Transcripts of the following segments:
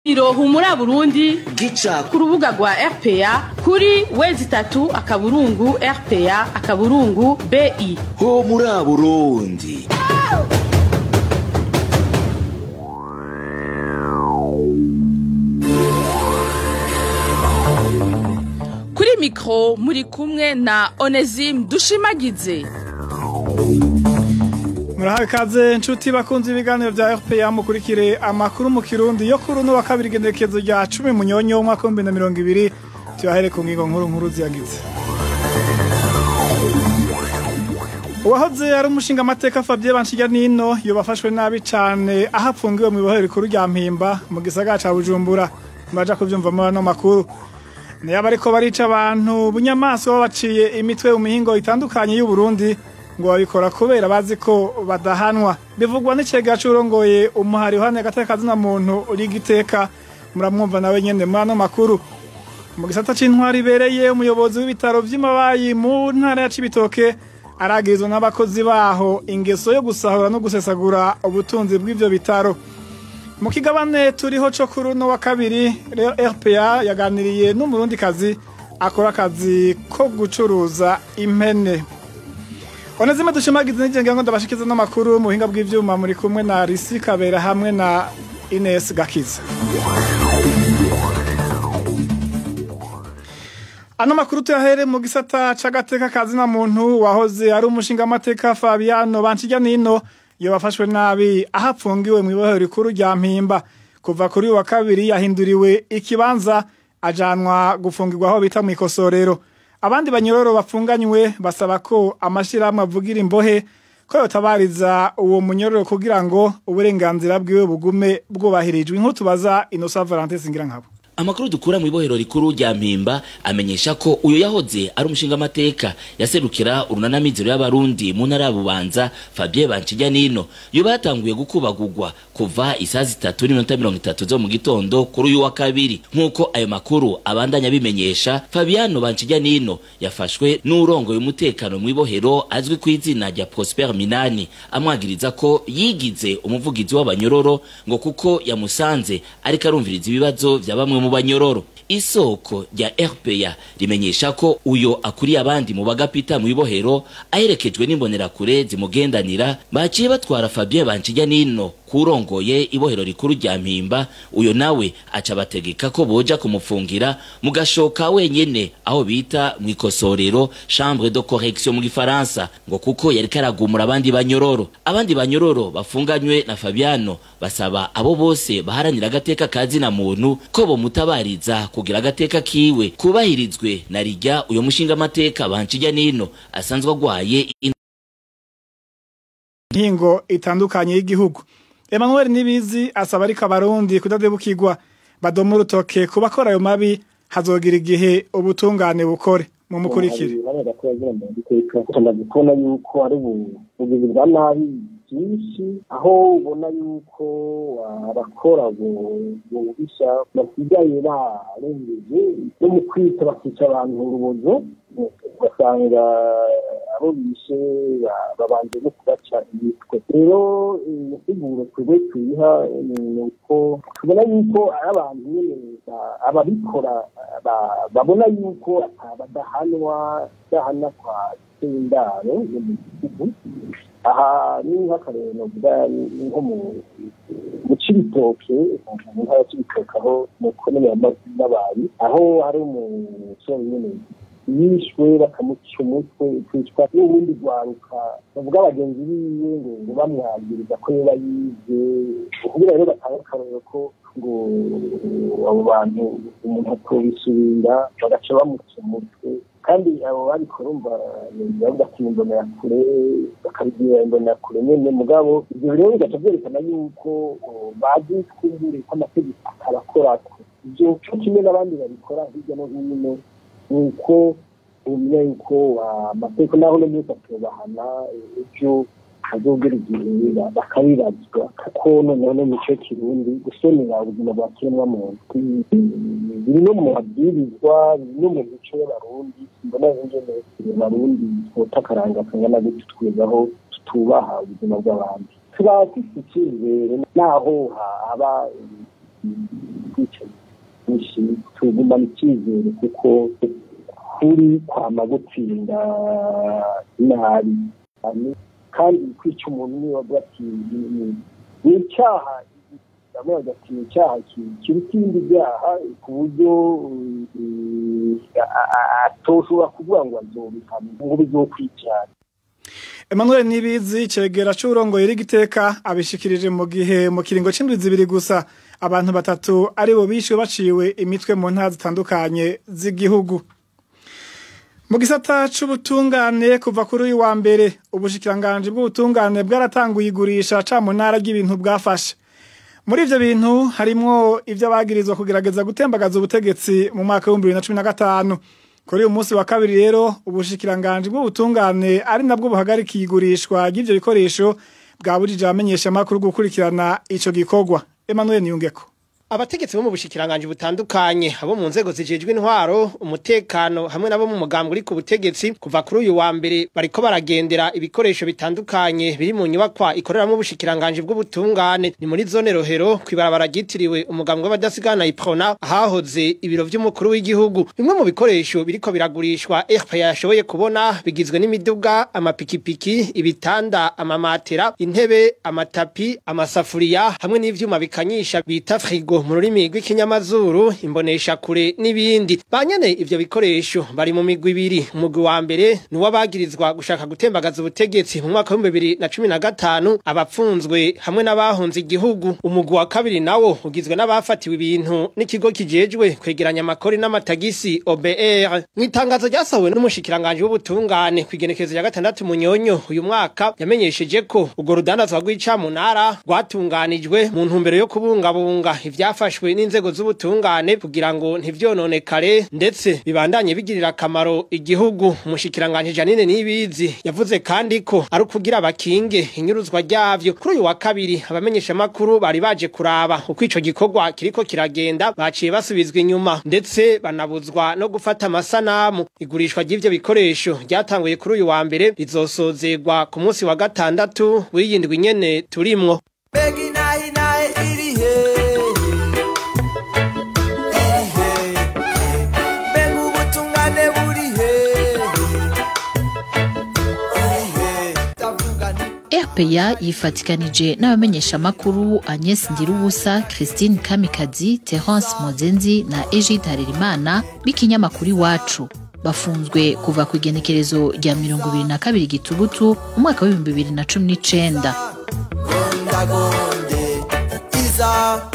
Iro humura Burundi gica ku rubuga rwa RPA kuri wezi itatu akaburungu RPA akaburungu BI. ho muri Burundi Kuri mikro muri kumwe na Onesime Dushimagize. murahawe ikaze nshuti bakunze ibiganiro bya RPA mukurikire amakuru mu kirundi yo kuri uno wa kabiri igenekerezo rya cumi munyonyo w'umwaka w'ibihumbi na mirongo ibiri tuyahere ku ngingo nkuru nkuru ziyagize uwahoze ari umushinga amateka Fabien Banshirya Nino yobafashwe nabi cane aho apfungiwe mu ibohero rikuru rya Mpimba mu gisagara ca Bujumbura muraja kuvyumva muri ano makuru niyo bariko barica abantu bunyamaswa babaciye imitwe mu mihingo itandukanye y'u Burundi ngo babikora kubera bazi ko badahanwa bivugwa n'icega curongoye umuhari uhane agateka kazina muntu uri giteka muramwumva nawe nyene muri ano makuru mu gisata c'intwari ibereye umuyobozi w'ibitaro vy'imabayi mu ntara ya Cibitoke aragirizwa n'abakozi baho ingeso yo gusahura no gusesagura ubutunzi bw'ivyo bitaro mu kigabane turiho co kuri uno wa kabiri rero RPA yaganiriye n'umurundikazi akora akazi ko gucuruza impene Onezime dushimagize n'ijenge ngo ndabashikiza n'amakuru mu buhinga bw'ivyuma muri kumwe na Risi Kabera hamwe na Ines Gakiza. Ano makuru tuyahere mu gisata c'agateka kazina muntu wahoze ari umushinga amateka Fabiano Banshirya Nino yobafashwe nabi aho apfungiwe mu ibohero rikuru rya Mpimba kuva kuri uyu wa kabiri yahinduriwe ikibanza ajanwa gufungirwa aho bita mu ikosorero abandi banyororo bafunganywe basaba ko amashirahamwe avugira imbohe ko yotabariza uwo munyororo kugira ngo uburenganzira bwiwe bugume bwubahirijwe inkuru tubaza Innocent Valentin Singirankabo amakuru dukura mu ibohero rikuru rya mpimba amenyesha ko uyu yahoze ari umushinga amateka yaserukira urunanamizero y'abarundi mu ntara ya bubanza fabien banshijya nino yoba yatanguye gukubagurwa kuva isaha zitatu n'iminota mirongo itatu zo mu gitondo kuri uyu wa kabiri nk'uko ayo makuru abandanya abimenyesha fabiano banshijya nino yafashwe n'urongoye umutekano mu ibohero azwi ku izina rya prosper minani amwagiriza ko yigize umuvugizi w'abanyororo ngo kuko yamusanze ariko arumviriza ibibazo vya bamwe mu banyororo isoko rya RPA rimenyesha ko uyo akuriye abandi mu bagapita mu ibohero aherekejwe n'imbonerakure zimugendanira baciye batwara Fabien Banshijya nino kurongoye ibohero rikuru rya Mpimba uyo nawe aca bategeka ko boja kumufungira mu gashoka wenyene aho bita mu ikosorero chambre de correction mu gifaransa ngo kuko yari karagumura abandi banyororo abandi banyororo bafunganywe na Fabiano basaba abo bose baharanira agateka kazina muntu ko bomutabariza kugira agateka kiwe kubahirizwe na rijya uyo mushinga amateka banshijya nino asanzwe agwaye ntingo itandukanye y'igihugu Emmanuel Nibizi asaba ariko abarundi kudadebukirwa badoma urutoke ku bakora ayo mabi hazogira igihe ubutungane bukore mu mukurikire tumaze kubona yuko ari ubugizi bwa nabi byinshi aho ubona yuko abakora bubisha basigaye barengeje no mu kwita bakica abantu urubozo ugasanga abo bishe babanje no kubaca imitwe rero insiguro twebwe tuyiha ni uko tubona yuko ari abantu nyine ababikora babona yuko badahanwa badahana kwa sendaro yo mu gihugu aha ni nk'akarero novuga nko mu cibitoke mu ntara cibitoke aho mu komine y'amabayi aho hari umusore nyene yishwe bakamuca umutwe kwicwa n'ubundi rwaruka bavuga bagenzi biwe ngo ngo bamwagiriza ko yoba yivye kugira rero batanga akarorero ko ngo abo bantu umuntu atobisubira bagaca bamuca umutwe kandi abo babikora umva bavuga ati imbonera kure bakabibwira imbonera kure nyene mugabo ivyo rero bigaca vyerekana yuko bazi twumbure ko amategeko atabakorako ivyo co kimwe n'abandi babikora hirya no hino nuko umenya yuko amategeko naho no myese atubahana ejo hazogera igihe bakabibazwa kuko noneho no mico kirundi gusonera ubuzima bwa kiremwamuntu biri no mu mabwirizwa biri no mu mico y'abarundi mbona ingene abarundi twota akaranga kangana gutyo twezaho tutubaha ubuzima bw'abandi tuba dufite icyizere naho haba tugumana icyizere kuko kuri kwama gutsinda nabi kandi kwica umuntu niba avuga ati ni icyaha ndamubaza ati ni icyaha kiruta ibindi byaha ku buryo atoshobora kuvuga ngo azobihana ngo bizokwicara Emmanuel Nibizi cegera c'urongo yiri giteka abishikirije mu gihe mu kiringo c'indwi zibiri gusa abantu batatu ari bo bishwe baciwe imitwe mu ntara zitandukanye z'igihugu mu gisata c'ubutungane kuva kuri uyu wa mbere ubushikiranganje bw'ubutungane bwaratanguye igurisha ca mu ntara ry'ibintu bwafashe muri ivyo bintu harimwo ivyo bagirizwa kugerageza gutembagaza ubutegetsi mu mwaka w'ibihumbi bibiri na cumi na gatanu kuri uyu munsi wa kabiri rero ubushikiranganje bw'ubutungane ari nabwo buhagarikiye igurishwa ry'ivyo bikoresho bwabujije abamenyesha amakuru gukurikirana ico gikorwa Emmanuel Niyungeko abategetsi bo mu bushikiranganje butandukanye abo mu nzego zijejwe intwaro umutekano hamwe nabo mu mugambwe uri ku butegetsi kuva kuri uyu wa mbere bariko baragendera ibikoresho bitandukanye biri mu nyubakwa ikoreramo ubushikiranganje bw'ubutungane ni muri zone rohero kwibarabara ryitiriwe umugambwe w'abadasigana iprona ahahoze ibiro vy'umukuru w'igihugu bimwe mu bikoresho biriko biragurishwa RPA yashoboye kubona bigizwe n'imiduga amapikipiki ibitanda amamatera intebe amatapi amasafuriya hamwe n'ivyuma bikanyisha bita frigo mu rurimi rw'ikinyamazuru imbonesha kure n'ibindi banyene ivyo bikoresho bari mu migwi ibiri umugwi wa mbere ni uwabagirizwa gushaka gutembagaza ubutegetsi mu mwaka w'ibihumbi bibiri na cumi na gatanu abapfunzwe hamwe n'abahunze igihugu umugwi wa kabiri nawo ugizwe n'abafatiwe ibintu n'ikigo kijejwe kwegeranya amakori n'amatagisi OBR mu itangazo ryasawe n'umushikiranganje w'ubutungane ku igenekerezo rya gatandatu munyonyo uyu mwaka yamenyesheje ko urwo rudandazwa rw'icamunara rwatunganijwe mu ntumbero yo kubungabunga ivyafashwe n'inzego z'ubutungane kugira ngo ntivyononekare ndetse bibandanye bigirira akamaro igihugu umushikiranganje Janine Nibizi yavuze kandi ko ari ukugira abakinge inyuruzwa ryavyo kuri uyu wa kabiri abamenyesha makuru bari baje kuraba uko ico gikorwa kiriko kiragenda baciye basubizwa inyuma ndetse banabuzwa no gufata amasanamu igurishwa ry'ivyo bikoresho ryatanguye kuri uyu wa mbere rizosozegwa ku munsi wa gatandatu w'iyindwi nyene turimwo Begi nahi nahi iri he Iri he Mbega ubutungane buri he Iri he Ndavuga nti RPA yifatikanije n'abamenyeshamakuru Agnes Ndirubusa, Christine Kamikazi, Terence Mozenzi na Egide Harerimana b'ikinyamakuru iwacu bafunzwe kuva ku igenekerezo rya mirongo ibiri na kabiri gitugutu umwaka w'ibihumbi bibiri na cumi n'icenda Gondagonde Iza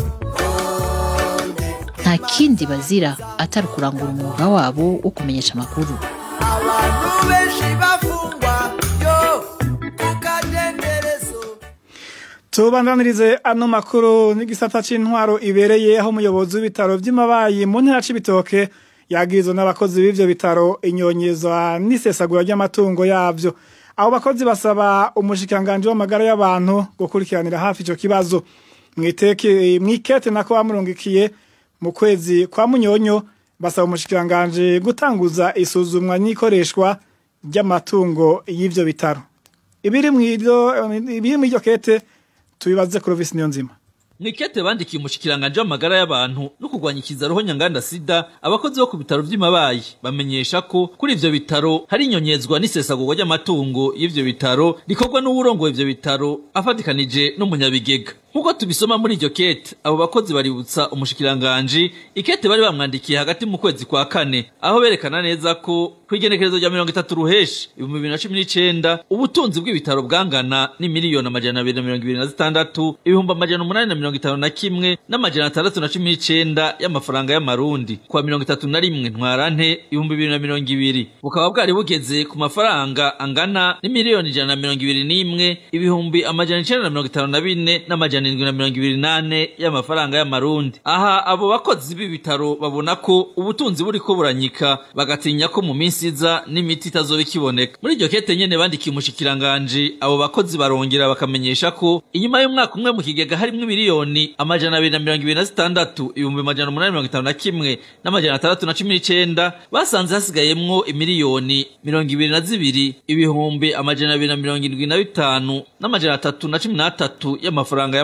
Gonde nta kindi bazira atari ukurangura umwuga wabo wo kumenyesha amakuru Abantu benshi bafungwa Yo Kukadenderezo tubandanirize ano makuru n'igisata c'intwaro ibereye aho umuyobozi w'ibitaro vy'imabayi mu ntara c'ibitoke yagirizwa n'abakozi b'ivyo bitaro inyonyezwa n'isesagura ry'amatungo yavyo abo bakozi basaba umushikiranganje w'amagara y'abantu gukurikiranira hafi ico kibazo mwiteke mwikete nako bamurungikiye mu kwezi kwa munyonyo basaba umushikiranganje gutanguza isuzumwa n'ikoreshwa ry'amatungo y'ivyo bitaro ibiri mw'iryo ibiri mw'iryo kete tubibaze Clovis Niyonzima Mwikete bandikiye umushikiranganje w'amagara y'abantu no kurwanya ikizaroho nyanganda sida abakozi bo ku bitaro vy'imabayi bamenyesha ko kuri ivyo bitaro hari inyonyezwa n'isesagurwa ry'amatungo y'ivyo bitaro rikorwa n'uwurongoye ivyo bitaro afatikanije n'umunyabigega nk'uko tubisoma muri iryo kete abo bakozi baributsa umushikiranganji ikete bari bamwandikiye hagati mu kwezi kwa kane aho berekana neza ko kw'igenekerezo rya mirongo itatu ruheshi ibihumbi bibiri na cumi n'icenda ubutunzi bw'ibitaro bwangana n'imiliyoni amajana abiri na mirongo ibiri na zitandatu ibihumbi amajana umunani na mirongo itanu na kimwe n'amajana atandatu na cumi n'icenda y'amafaranga y'amarundi kwa mirongo itatu na rimwe ntwarante ibihumbi bibiri na mirongo ibiri bukaba bwari bugeze ku mafaranga angana n'imiliyoni ijana na mirongo ibiri n'imwe ibihumbi amajana icenda na mirongo itanu na bine n'amajana indwi na mirongo ibiri nane y'amafaranga y'amarundi aha abo bakozi b'ibitaro babona ko ubutunzi buriko buranyika bagatinya ko mu minsi iza n'imiti itazoba ikiboneka muri iryo kete nyene bandikiye umushikiranganji abo bakozi barongera bakamenyesha ko inyuma y'umwaka umwe mu kigega harimwo miliyoni amajana abiri na mirongo ibiri na zitandatu ibihumbi amajana umunani mirongo itanu na kimwe n'amajana atandatu na cumi n'icenda basanze hasigayemwo imiliyoni mirongo ibiri na zibiri ibihumbi amajana abiri na mirongo indwi na bitanu n'amajana atatu na cumi n'atatu y'amafaranga y'amarundi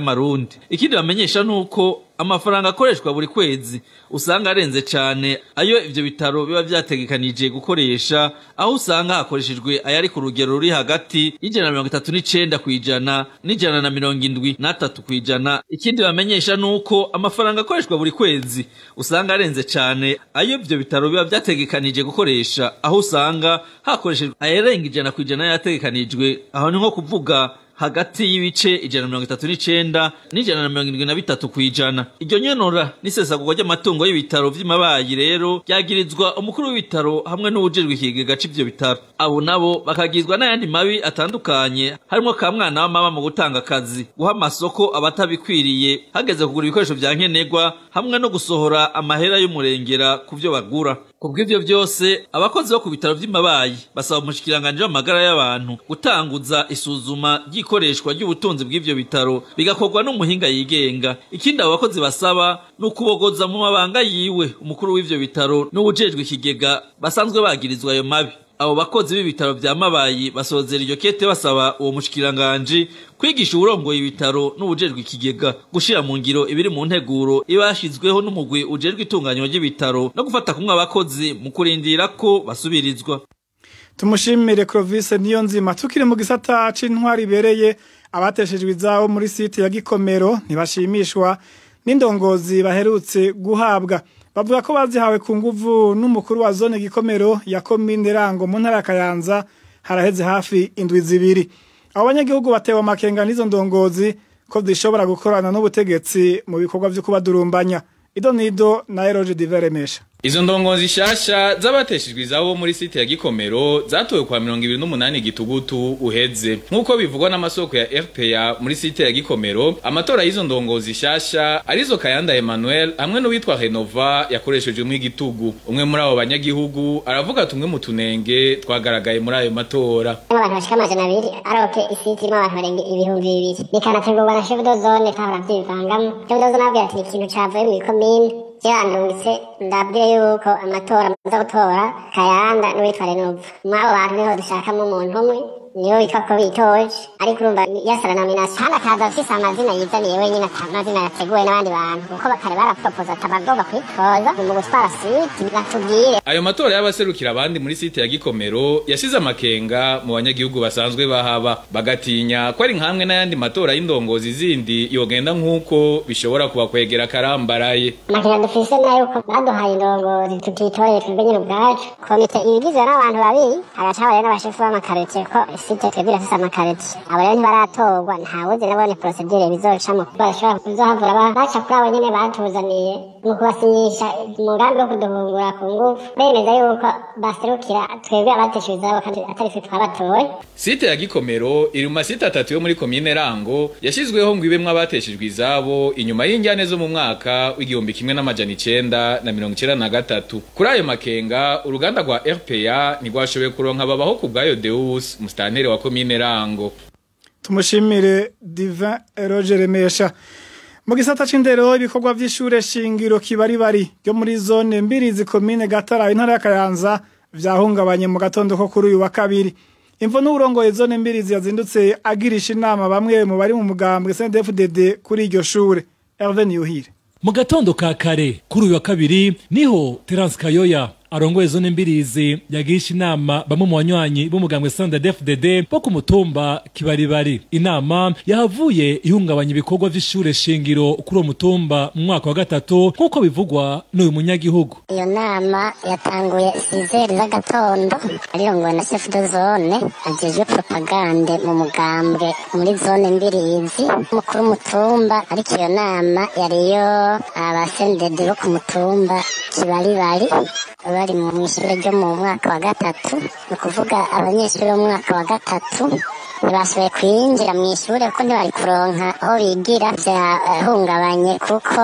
y'amarundi ikindi bamenyesha nuko amafaranga akoreshwa buri kwezi usanga arenze cane ayo ivyo bitaro biba vyategekanije gukoresha aho usanga hakoreshejwe ayari ku rugero ruri hagati y'ijana na mirongo itatu n'icenda kw'ijana n'ijana na mirongo indwi n'atatu kw'ijana ikindi bamenyesha nuko amafaranga akoreshwa buri kwezi usanga arenze cane ayo ivyo bitaro biba vyategekanije gukoresha aho usanga hakoreshejwe ayarenga ijana kw'ijana yategekanijwe aho ni nko kuvuga hagati y'ibice ijana na mirongo itatu n'icenda n'ijana na mirongo indwi na bitatu kw'ijana iryo nyenora n'isesagurwa ry'amatungo y'ibitaro vy'imabayi rero ryagirizwa umukuru w'ibitaro hamwe n'uwujejwe ikigega c'ivyo bitaro abo nabo bakagizwa n'ayandi mabi atandukanye harimwo ka mwana wa mama mu gutanga akazi guha amasoko abatabikwiriye hageze kugura ibikoresho vya nkenerwa hamwe no gusohora amahera y'umurengera ku vyo bagura kubw'ivyo vyose abakozi bo ku bitaro vy'imabayi basaba umushikiranganji w'amagara y'abantu gutanguza isuzuma ry'ikoreshwa ry'ubutunzi bw'ivyo bitaro bigakorwa n'umuhinga yigenga ikindi abo bakozi basaba ni ukubogoza mu mabanga yiwe umukuru w'ivyo bitaro n'uwujejwe ikigega basanzwe bagirizwa ayo mabi abo bakozi b'ibitaro vya mabayi basozera iryo kete basaba uwo mushikiranganji kwigisha uwurongoye ibitaro n'uwujejwe ikigega gushira mu ngiro ibiri mu nteguro iba yashizweho n'umugwi ujejwe itunganywa ry'ibitaro no gufata kumwe abakozi mu kurindira ko basubirizwa tumushimire Clovis niyo nzima tukiri mu gisata c'intwari ibereye abateshejwe izabo muri site ya Gikomero ntibashimishwa n'indongozi baherutse guhabwa bavuga ko bazihawe ku nguvu n'umukuru wa zone Gikomero ya komine Rango mu ntara ya Kayanza haraheze hafi indwi zibiri abo banyagihugu batewe amakenga n'izo ndongozi ko zishobora gukorana n'ubutegetsi mu bikorwa vyo kubadurumbanya ido nido na Eroge Diveremesha Izo ndongozi shasha z'abateshejwe izabo muri site ya Gikomero zatowe kwa 28 gitugutu uheze nkuko bivugwa n'amasoko ya RPA muri site ya Gikomero amatora y'izo ndongozi shasha arizo Kayanda Emmanuel hamwe n'uwitwa Renova yakoresheje mu igitugu umwe muri abo banyagihugu aravuga tumwe mu tunenge twagaragaye muri ayo matora abantu bashika amajana abiri aroke isiti irimo abantu barenga ibihumbi bibiri bikanategurwa na chef de zone tahora vyivangamo chef de zone abwira ati ikintu cavuye mu ikomine yarandungitse ndabwire yuko amatora maze gutora kayanda n'uwitwa renova muri abo bantu niho dushakamo umuntu umwe niyo witwa ko bitoje ariko urumva yasara nomination hano akaza afise amazina yizaniye wenyine ata amazina yateguwe n'abandi bantu kuko bakare barapropoza atabagomba kwitoza mu gutwara site batubwire ayo matora y'abaserukira abandi muri site ya Gikomero yasize amakenga mu banyagihugu basanzwe bahaba bagatinya ko ari nkamwe n'ayandi matora y'indongozi zindi yogenda nk'uko bishobora kubakwegera karambaraye amakenga dufise nayo ko baduhaye indongozi tutitoreye twebwe nyine ubwacu komite ibigizwe n'abantu babiri hagaca haba rero n'abashefu b'amakarotiye ko site twebwe irafise amakarotiye abo rero ntibaratorwa ntawuzi nabone procedure bizocamo bashobora kuzohavura baca kuri abo nyene batuzaniye mu kubasinyisha umugambi wo kuduhungura ku ngufu bemeza yuko baserukira twebwe abateshejwe izabo kandi atari twe twabatoye site ya Gikomero iri mu masite atatu yo muri komine Rango yashizweho ngo ibemwe abateshejwe izabo inyuma y'injyane zo mu mwaka w'igihumbi kimwe n'amajana icenda na mirongo icenda na gatatu kuri ayo makenga uruganda rwa RPA ntirwashoboye kuronka babaho ku bwayo Deus mustantere wa komine Rango tumushimire Divin Roger Remesha mu gisata c'indero ibikorwa vy'ishure shingiro kibaribari ryo muri zone mbirizi komine Gatara intara ya Kayanza vyahungabanye mu gatondo ko kuri uyu wa kabiri imvo n'uburongoye zone mbirizi yazindutse agirisha inama bamwe mu bari mu mugambwe CNDD-FDD kuri iryo shure Hervé Niyuhire mu gatondo ka kare kuri uyu wa kabiri niho Terence Kayoya arongoye zone mbirizi yagisha inama bamwe mu banywanyi b'umugambwe CNDD-FDD bo ku mutumba kibaribari inama yahavuye ihungabanya ibikorwa vy'ishure shingiro kuri uwo mutumba mu mwaka wa gatatu nk'uko bivugwa n'uyu munyagihugu iyo nama yatanguye sizeri z'agatondo arirongowe na chef de zone ajejwe propagande mu mugambwe muri zone mbirizi umukuru w'umutumba ariko iyo nama yariyo abasendede bo ku mutumba kibaribari bari mu ishure ryo mu mwaka wa gatatu ni ukuvuga abanyeshuri bo mu mwaka wa gatatu ntibashoboye kwinjira mu ishure kuko ntibari kuronka aho bigira vyahungabanye kuko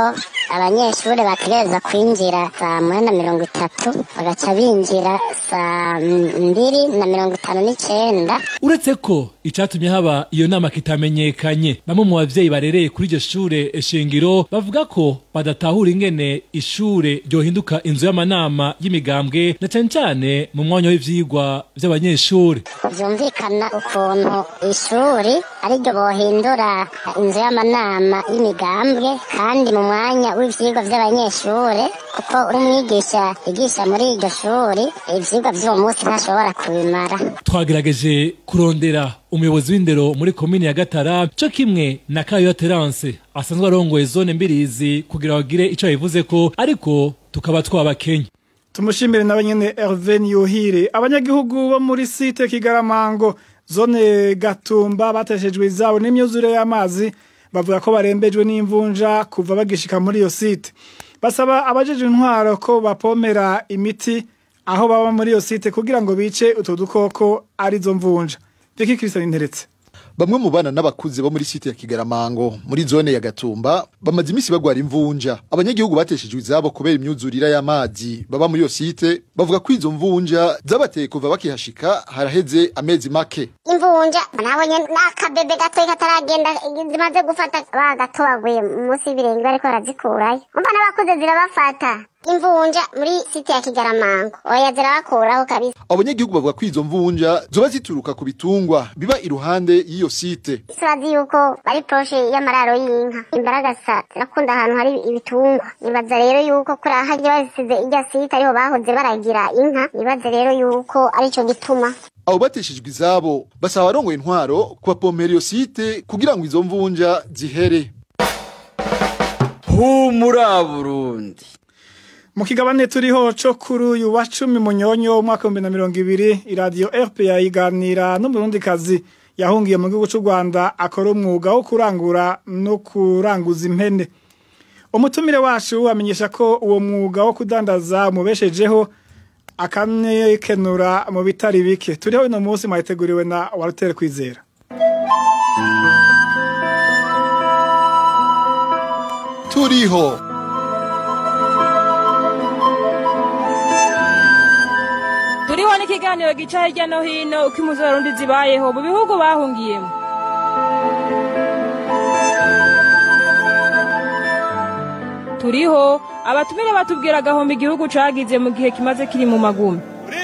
abanyeshuri bategereza kwinjira saa moya na mirongo itatu bagaca binjira saa mbiri na mirongo itanu n'icenda uretse ko icatumye haba iyo nama kitamenyekanye bamwe mu bavyeyi barereye kuri iryo shure shingiro bavuga ko badatahura ingene ishure ryohinduka inzu y'amanama y'imigambwe na cane cane mu mwanya w'ivyigwa vy'abanyeshure vyumvikana ukuntu ishuri ariryo bohindura inzu y'amanama y'imigambwe kandi mu mwanya w'ivyigwa vy'abanyeshure kuko umwigisha yigisha muri iryo shuri ivyigwa vy'uwo munsi ntashobora kubimara twagerageje kurondera umuyobozi w'indero muri komine ya gatara co kimwe na kayo terance asanzwe arongoye zone mbirizi kugira bagire ico bivuze ko ariko tukaba twabakenya tumushimire nawe nyene Hervé Niyuhire abanyagihugu bo muri site Kigaramango zone Gatumba bateshejwe izabo n'imyuzure y'amazi bavuga ko barembejwe n'imvunja kuva bagishika muri iyo site basaba abajeje intwaro ko bapomera imiti aho baba muri iyo site kugira ngo bice utwo dukoko arizo mvunja Vicky Christian Interetse Bamwe mu bana n'abakuze bo muri site ya Kigaramango muri zone ya Gatumba bamaze imisi bagwara imvunja. Abanyagihugu bateshejwe izabo kubera imyuzurira y'amazi baba muri iyo site bavuga ko izo mvunja zabateye kuva bakihashika haraheze amezi make. imvunja nabonye n'akabebe gatoyi kataragenda zimaze gufata bagatobaguye munsi y'ibirenge bariko barazikurayo umva n'abakuze zirabafata imvunja muri site ya kigaramango oya zirabakuraho kabisa Abanyagihugu bavuga ko izo mvunja zoba zituruka ku bitungwa biba iruhande y'iyo site. turazi yuko bari poroshe y'amararo y'inka imbaragasa zirakunda ahantu hari ibitungwa nibaza rero yuko kuri aha hagiye bazisize irya site ariho bahoze baragira inka nibaza rero yuko arico gituma Abo bateshejwe izabo basaba abarongoye intwaro kubapompera iyo site kugira ngo izo mvunja zihere. humura burundi mu kigabane turiho co kuri uyu wa cumi munyonyo umwaka w'ibihumbi na mirongo ibiri iradiyo rpa iganira n'umurundikazi yahungiye mu gihugu c'u rwanda akora umwuga wo kurangura no kuranguza impene umutumire wacu amenyesha ko uwo mwuga wo kudandaza umubeshejeho akanekenura mu bitari bike turiho uno munsi mwayiteguriwe na warutere kwizera Turiho turiho n'ikiganiro gica hirya no hino uko impuzu z'abarundi zibayeho mu bihugu bahungiyemo turiho abatumire batubwira agahombo igihugu cagize mu gihe kimaze kiri mu magumi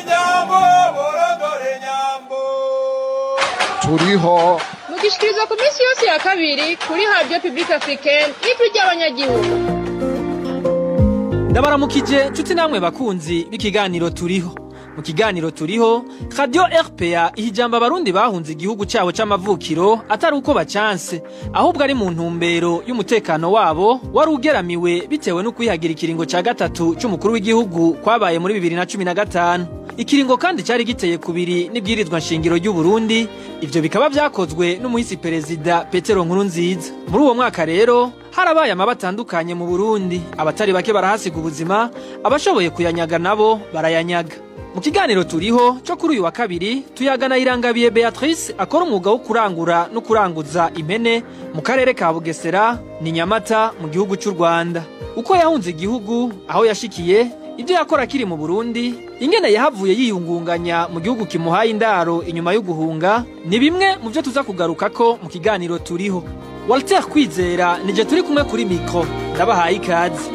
turiho mugishikirizwa ku minsi yose ya kabiri kuri radio public africaine n'ijwi ry'abanyagihugu ndabaramukije nshuti namwe bakunzi b'ikiganiro turiho mu kiganiro turiho radio rpa iha ijambo abarundi bahunze igihugu cyabo c'amavukiro atari uko bacanse ahubwo ari mu ntumbero y'umutekano wabo wari ugeramiwe bitewe no kwihagira ikiringo ca gatatu c'umukuru w'igihugu kwabaye muri bibiri na cumi na gatanu ikiringo kandi cyari giteye kubiri n'ibwirizwa nshingiro ry'u Burundi ivyo bikaba vyakozwe n'umuhisi perezida Petero Nkurunziza muri uwo mwaka rero harabaye amaba atandukanye mu Burundi abatari bake barahasiga ubuzima abashoboye kuyanyaga nabo barayanyaga mu kiganiro turiho cyo kuri uyu wa kabiri tuyagana irangabiye Beatrice akora umwuga wo kurangura no kuranguza impene mu karere ka Bugesera ni Nyamata mu gihugu cy'u Rwanda uko yahunze igihugu aho yashikiye ibyo yakora akiri mu Burundi ingene yahavuye yiyungunganya mu gihugu kimuhaye indaro inyuma yo guhunga ni bimwe mu byo tuza kugaruka ko mu kiganiro turiho Walter Kwizera nije turi kumwe kuri mikro ndabahaye ikaze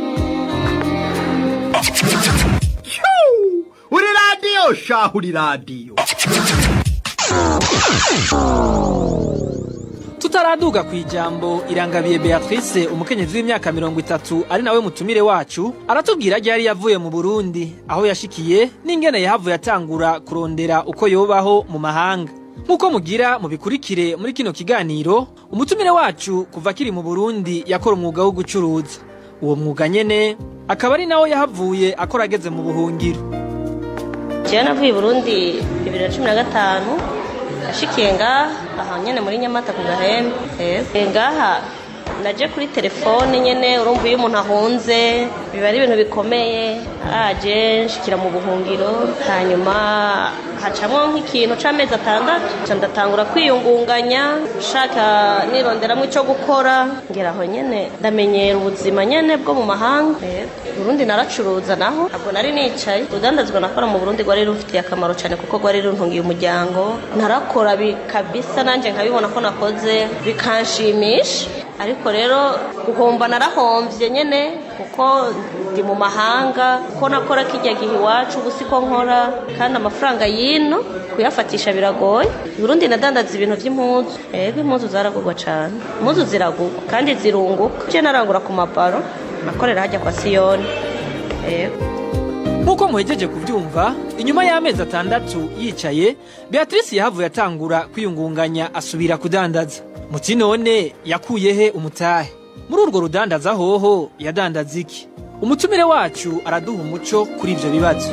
uri radiyo shaho uri radiyo tutaraduga ku ijambo irangabiye Beatrice umukenyezi w'imyaka mirongo itatu ari nawe mutumire wacu aratubwira ryari yavuye mu Burundi aho yashikiye n'ingene yahavuye atangura kurondera uko yobaho mu mahanga nk'uko mugira mubikurikire muri kino kiganiro umutumire wacu kuva akiri mu Burundi yakora umwuga wo gucuruza uwo mwuga nyene akaba ari nawo yahavuye akora ageze mu buhungiro jewe navuye i burundi bibiri na cumi na gatanu nashikiye ngaha aha nyene muri nyamata ku gahembe Eh, ngaha naje kuri telefone nyene urumva iyo umuntu ahunze biba ari ibintu bikomeye aje nshikira mu buhungiro hanyuma hacamwo nk'ikintu c'amezi atandatu ca ndatangura kwiyungunganya nshaka nironderamwo ico gukora ngera aho nyene ndamenyera ubuzima nyene bwo mu mahanga Yego. Burundi naracuruza naho ntabwo nari nicaye urudandazwa nakora mu Burundi rwari rufitiye akamaro cyane kuko rwari runtungiye umuryango narakora bikabisa nanjye nkabibona ko nakoze bikanshimisha ariko rero guhomba narahombye nyene kuko ndi mu mahanga ko nakora kijya gihe iwacu ubu siko nkora kandi amafaranga y'ino kuyafatisha biragoye i Burundi nadandaza ibintu by'impuzu ego impuzu zaragurwa cyane impuzu ziragurwa kandi zirunguka je narangura ku mabaro nakorera hajya kwa siyoni ego nk'uko muhejeje kubyumva inyuma y'amezi atandatu yicaye beatrice yahavuye atangura kwiyungunganya asubira kudandaza muti none yakuye he umutahe muri urwo rudandaza hoho yadandaza iki umutumire wacu araduha umuco kuri ibyo bibazo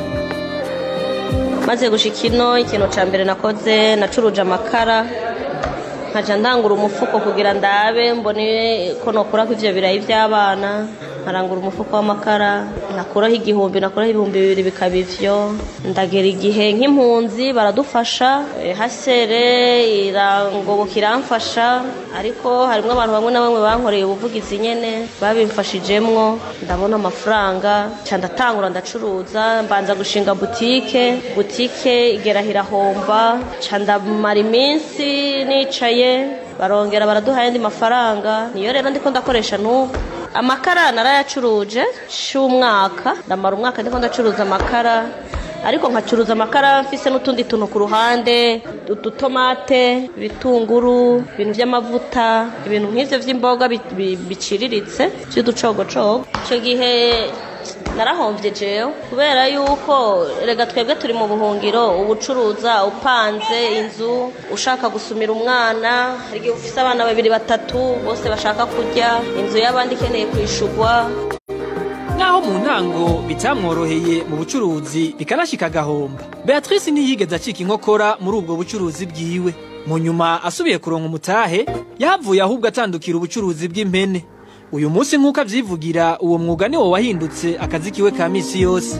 maze gushika ino ikintu ca mbere nakoze nacuruje amakara nkaja ndangura umufuko kugira ndabe mbone ko nokurako ivyo birayi vy'abana nkarangura umufuko w'amakara nakuraho igihumbi nakuraho ibihumbi bibiri bikaba ivyo ndagera igihe nk'impunzi baradufasha eh, hasere irangoboka iramfasha ariko harimwo abantu bamwe na bamwe bankoreye ubuvugizi nyene babimfashijemwo ndabona amafaranga ca ndatangura ndacuruza mbanza gushinga butike butike igera irahomba ca ndamara iminsi nicaye barongera baraduha ayandi mafaranga niyo rero ndiko ndakoresha n'ubu amakara narayacuruje c'umwaka ndamara umwaka ndiko ndacuruza amakara ariko nkacuruza amakara mfise n'utundi tuntu ku ruhande udutomate ibitunguru ibintu by'amavuta ibintu nk'ivyo vy'imboga bi- bi- biciriritse vy'uducogocogo ico gihe narahombye jewe kubera yuko rega twebwe turi mu buhungiro ubucuruza upanze inzu ushaka gusumira umwana hari igihe ufise abana babiri batatu bose bashaka kurya inzu y'abandi ikeneye kwishurwa naho mu ntango bitamworoheye mu bucuruzi bikanashika agahomba beatrice ntiyigeze acika inkokora muri ubwo bucuruzi bwiwe mu nyuma asubiye kuronka umutahe yahavuye ahubwo atandukira ubucuruzi bw'impene uyu munsi nk'uko avyivugira uwo mwuga niwo wahindutse akazi kiwe ka misi yose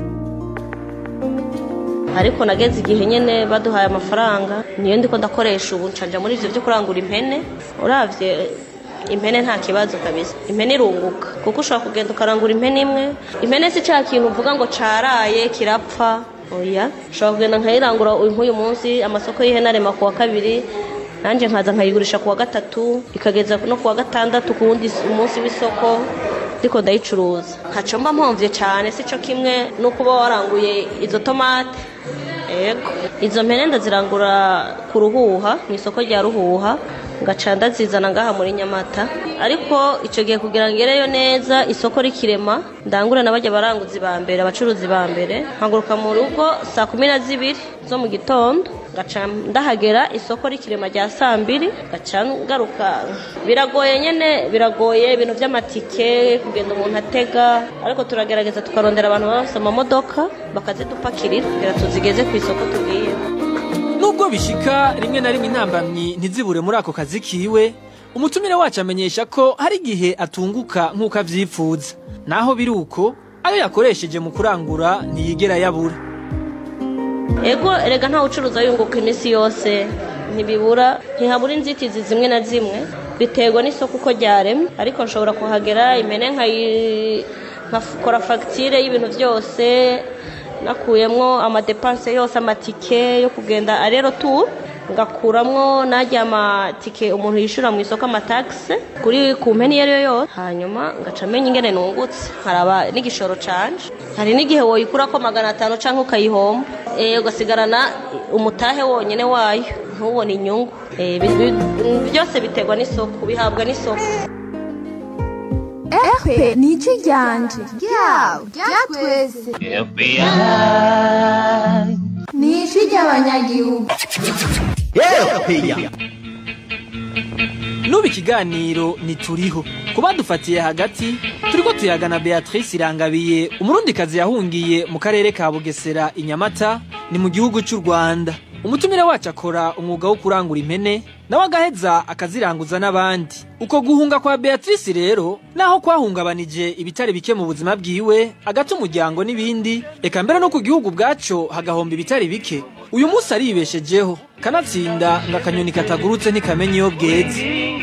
ariko nageze igihe nyene baduhaye amafaranga niyo ndiko ndakoresha ubu ncanja muri ivyo vyo kurangura impene uravye impene nta kibazo kabisa impene irunguka kuko ushobora kugenda ukarangura impene imwe impene si ca kintu uvuga ngo caraye kirapfa oya ushobora kugenda nkayirangura nk'uyu munsi amasoko y'ihene arema ku wa kabiri nanjye nkaza nkayigurisha ku wa gatatu ikageza no ku wa gatandatu ku wundi umunsi w'isoko ndiko ndayicuruza ntaco mba mpomvye cane sico kimwe n'uko uba waranguye izo tomate ego izo mpene ndazirangura ku ruhuha mu isoko rya ruhuha ngaca ndazizana ngaha muri nyamata ariko icyo gihe kugira ngo ngereyo neza isoko rikirema ndangura na bajya baranguzi ba mbere abacuruzi ba mbere nkaguruka mu rugo saa kumi na zibiri zo mu gitondo ngaca ndahagera isoko rikirema rya saa mbiri ngaca ngaruka biragoye nyine biragoye ibintu by'amatike kugenda umuntu atega ariko turagerageza tukarondera abantu baba bafite amamodoka bakazidupakirira kugira tuzigeze ku isoko tugiye nubwo bishika rimwe na rimwe intambamyi ntizibure muri ako kazi kiwe umutumire wacu amenyesha ko hari igihe atunguka nk'uko avyipfuza naho biri uko ayo yakoresheje mu kurangura ntiyigera yabura ego erega ntawe ucuruza yunguka iminsi yose ntibibura ntihabura inzitizi zimwe na zimwe biterwa n'isoko uko ryaremye ariko nshobora kuhagera impene nkayi- nkakora fagitire y'ibintu byose nakuyemwo amadepanse yose amatike yo kugenda arero tu ngakuramwo najya amatike umuntu yishura mu isoko amatagisi kuri ku mpeni iyo ari yo yose hanyuma ngaca menya ingene nungutse nkaraba n'igishoro canje hari n'igihe woyikurako magana atanu canke ukayihomba eh, ugasigarana umutahe wonyene wayo ntubone inyungu Eh, bi- bi- byose biterwa n'isoko bihabwa n'isoko epe ni iki ryanje ryawe rya twese ni ijwi ry'abanyagihugu nubu ikiganiro ntituriho kuba dufatiye hagati turiko tuyagana beatrice irangabiye umurundikazi yahungiye mu karere ka bugesera i nyamata ni mu gihugu cy'u rwanda umutumire wacu akora umwuga wo kurangura impene nawe agaheza akaziranguza n'abandi uko guhunga kwa beatrice rero naho kwahungabanije ibitari bike mu buzima bwiwe agata umuryango n'ibindi eka mbere no ku gihugu bwaco hagahomba ibitari bike uyu munsi aribeshejeho kanatsinda ngo akanyoni katagurutse ntikamenya iyo bweze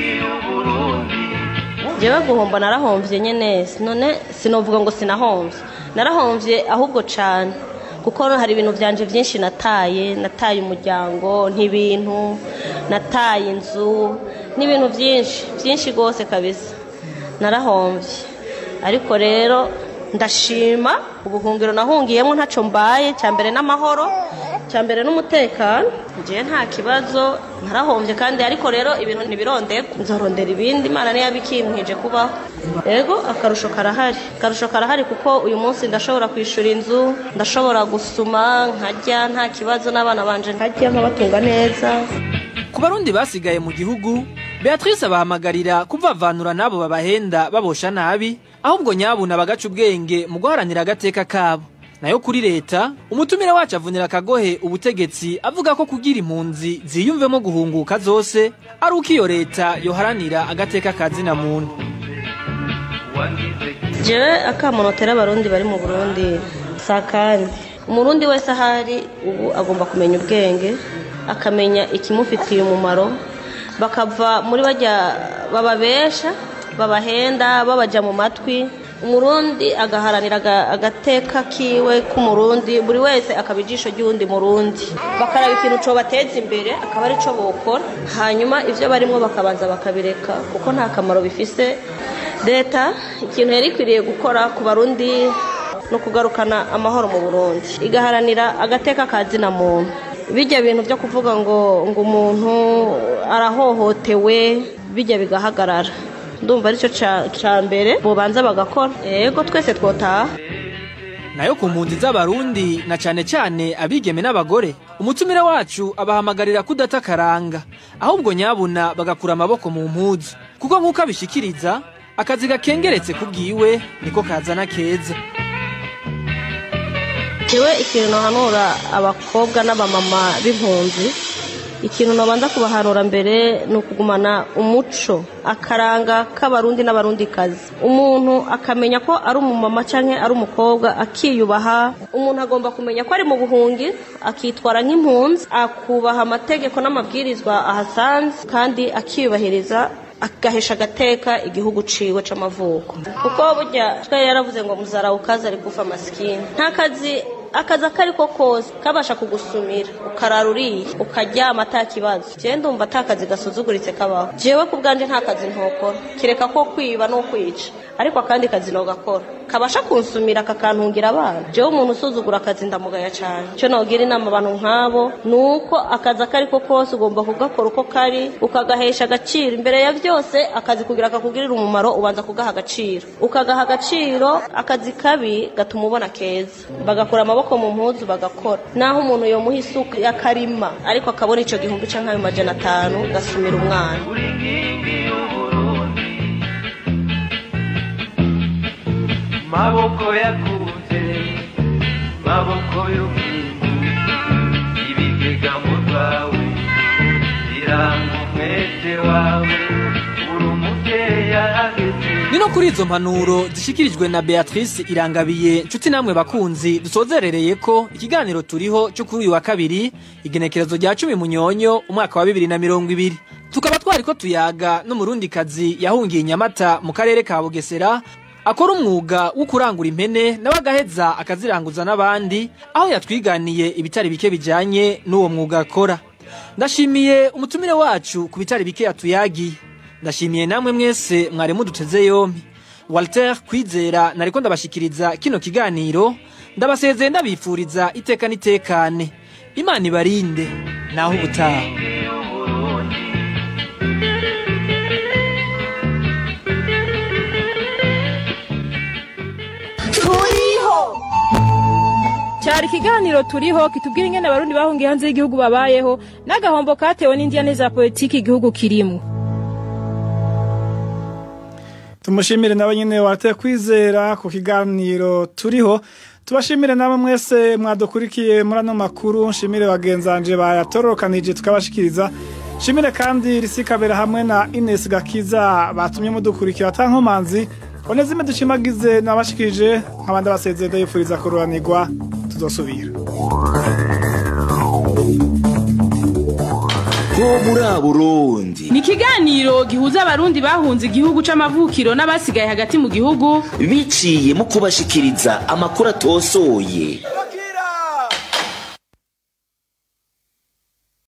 jewe guhomba narahomvye nyene none sinovuga ngo sinahomvye narahomvye ahubwo cane kuko hari ibintu vyanje vyinshi nataye nataye umuryango n'ibintu nataye inzu n'ibintu vyinshi vyinshi gose kabisa narahomvye ariko rero ndashima ubuhungiro nahungiyemo ntaco mbaye cya mbere n'amahoro cya mbere n'umutekano ngiye nta kibazo narahombye kandi ariko rero ibintu ntibirondeka nzorondera ibindi imana niyo yabikimpije kubaho yego akarusho karahari akarusho karahari kuko uyu munsi ndashobora kwishyura inzu ndashobora gusuma nkarya nta kibazo n'abana banje nkarya nkabatunga neza ku barundi basigaye mu gihugu beatrice abahamagarira kuvavanura n'abo babahenda babosha nabi ahubwo nyabuna bagaca ubwenge mu guharanira agateka kabo nayo kuri leta umutumire wacu avunira akagohe ubutegetsi avuga ko kugira impunzi ziyumvemo guhunguka zose ari uko iyo leta yoharanira agateka ka zina muntu jewe akamunotera abarundi bari mu burundi sa kandi umurundi wese ahari ubu agomba kumenya ubwenge akamenya ikimufitiye umumaro bakava muri bajya bababesha babahenda babaja mu matwi umurundi agaharanira agateka kiwe k'umurundi buri wese akaba ijisho ry'uwundi murundi bakaraba ikintu cobateza imbere akaba ari cyo bokora hanyuma ibyo barimo bakabanza bakabireka kuko nta kamaro bifise leta ikintu yari ikwiriye gukora ku barundi no kugarukana amahoro mu burundi igaharanira agateka ka zina muntu bijya bintu byo kuvuga ngo ngo umuntu arahohotewe bijya bigahagarara ndumva aricyo cya mbere bubanza bagakora yego twese twotaha nayo ku mpunzi z'abarundi na cyane cyane abigeme n'abagore umutumire wacu abahamagarira kudata akaranga ahubwo nyabuna bagakura amaboko mu mpuzu kuko nk'uko abishikiriza akazi gakengeretse ku bwiwe niko kazana keza jewe ikintu nahanura abakobwa n'abamama b'impunzi ikintu nabanza kubahanura mbere ni ukugumana umuco akaranga k'abarundi n'abarundikazi umuntu akamenya ko ari umumama cyangwa ari umukobwa akiyubaha umuntu agomba kumenya ko ari mu buhungi akitwara nk'impunzi akubaha amategeko n'amabwirizwa ahasanze kandi akiyubahiriza agahesha agateka igihugu ciwe c'amavuko kuko burya twari yaravuze ngo muzarawukazi ari kufa masikini nta kazi akazi ako ari ko kose kabasha kugusumira ukarara uriye ukaryama ata kibazo jewe ndumva ata kazi gasuzuguritse kabaho jewe ku bwanje nta kazi ntokora kireka ko kwiba no kwica ariko akandi kazi nogakora kabasha kunsumira kakantungira abana jewe umuntu usuzugura akazi ndamugaya cyane icyo nogira inama abantu nk'abo ni uko akazi ako ari ko kose ugomba kugakora uko kari ukagahesha agaciro imbere ya byose akazi kugira kakugirire umumaro ubanza kugaha agaciro ukagaha agaciro akazi kabi gatuma ubona keza bagakura amaboko mu mpuzu bagakora naho umuntu yomuha isuka yakarima ariko akabona icyo gihumbi cyangwa ayo majana atanu gasumira umwana maboko yakunze maboko y'ubwindu ibigega mu rwawe biranga umwete wawe uri umubyeyi ahageze ni no kuri izo mpanuro zishyikirijwe na beatrice irangabiye nshuti namwe bakunzi dusozerereye ko ikiganiro turiho cyo kuri uyu wa kabiri igenekerezo rya cumi munyonyo umwaka wa bibiri na mirongo ibiri tukaba twari ko tuyaga n'umurundikazi yahungiye i nyamata mu karere ka bugesera akora umwuga wo kurangura impene nawe agaheza akaziranguza n'abandi aho yatwiganiye ibitari bike bijyanye n'uwo mwuga akora ndashimiye umutumire wacu ku bitari bike yatuyagiye ndashimiye namwe mwese mwari muduteze yombi walter kwizera nariko ndabashikiriza kino kiganiro ndabasezeye ndabifuriza iteka n'itekane imana ibarinde naho ubutaha turiho cyari ikiganiro turiho kitubwira ingene abarundi bahungiye hanze y'igihugu babayeho n'agahombo katewe n'indiyane za politiki igihugu kirimo tumushimire nawe nyine wateye kwizera ku kiganiro turiho tubashimire namwe mwese mwadukurikiye muri ano makuru nshimire bagenzanje bayatororokanije tukabashikiriza nshimire kandi risikabera hamwe na Ines Gakiza batumye mudukurikira atankomanzi onezime dushimagize nabashikirije nk'abandi basezeye ndayifuriza kururanirwa tuzosubira ho muri Burundi ni ikiganiro gihuza abarundi bahunze igihugu c'amavukiro n'abasigaye hagati mu gihugu biciye mu kubashikiriza amakuru atosoye